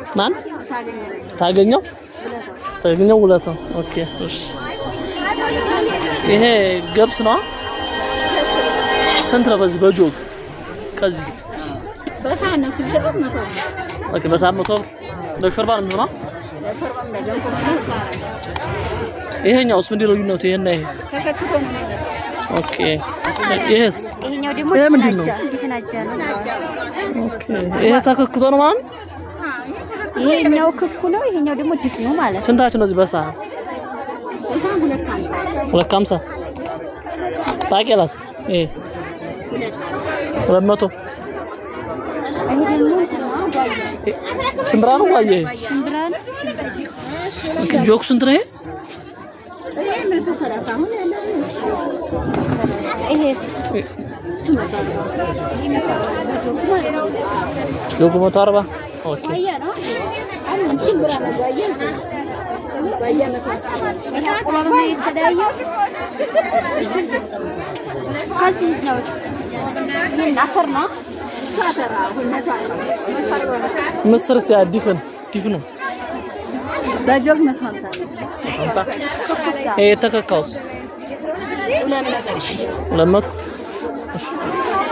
ማን ታገኘው ታገኘው ውለታው። ኦኬ እሺ። ይሄ ገብስ ነው። ስንት ነው በዚህ በጆግ ከዚህ በሳህን ነው ሲሸጡት መቶ ነው። ኦኬ በሳምንት መቶ ብር ለሾርባ ነው የሚሆነው። ለሾርባም ለገንፎ ነው። ይሄኛውስ ምንድን ነው ልዩነቱ? ይሄና ይሄ ተከክቶ ነው የሚመጣው። ኦኬ። ይሄስ ይሄኛው ደግሞ ይሄ ምንድን ነው? ድፍናጃ ነው። ኦኬ። ይሄ ተከክቶ ነው ማለት ነው። ይሄኛው ክኩ ነው፣ ይሄኛው ደግሞ ድፍ ነው ማለት ነው። ስንታችሁ ነው እዚህ በሳህን? በሳህን ሁለት ሃምሳ ሁለት ከሀምሳ ባቄላስ ይሄ ሁለት መቶ ይሄ ደግሞ እንትን ነው፣ ጓያ ሽምብራ ነው ዋየ ሽምብራ ነው። ኦኬ ጆክ ስንት ነው ይሄ? ይሄ መቶ ሰላሳ አሁን ያለው ይሄስ እሱ መቶ አርባ በጆኩ ማለት ነው። ጆክ መቶ አርባ ኦኬ ጓያ ነው። አሁን ሽምብራ ነው ጓያ እዚህ ጓያ መቶ አስር ይሄ አቁላሉ ነው የተለያየው። ከዚህ ነውስ ምን አፈር ነው? እሱ አፈር አሁን መቶ አርባ መቶ አርባ ነው። ምስርስ ያ ዲፍን ዲፍኑ በጆግ መቶ ሀምሳ ሀምሳ ኩኩሳ ይሄ የተከካውስ ሁለት መቶ ሁለት መቶ እሺ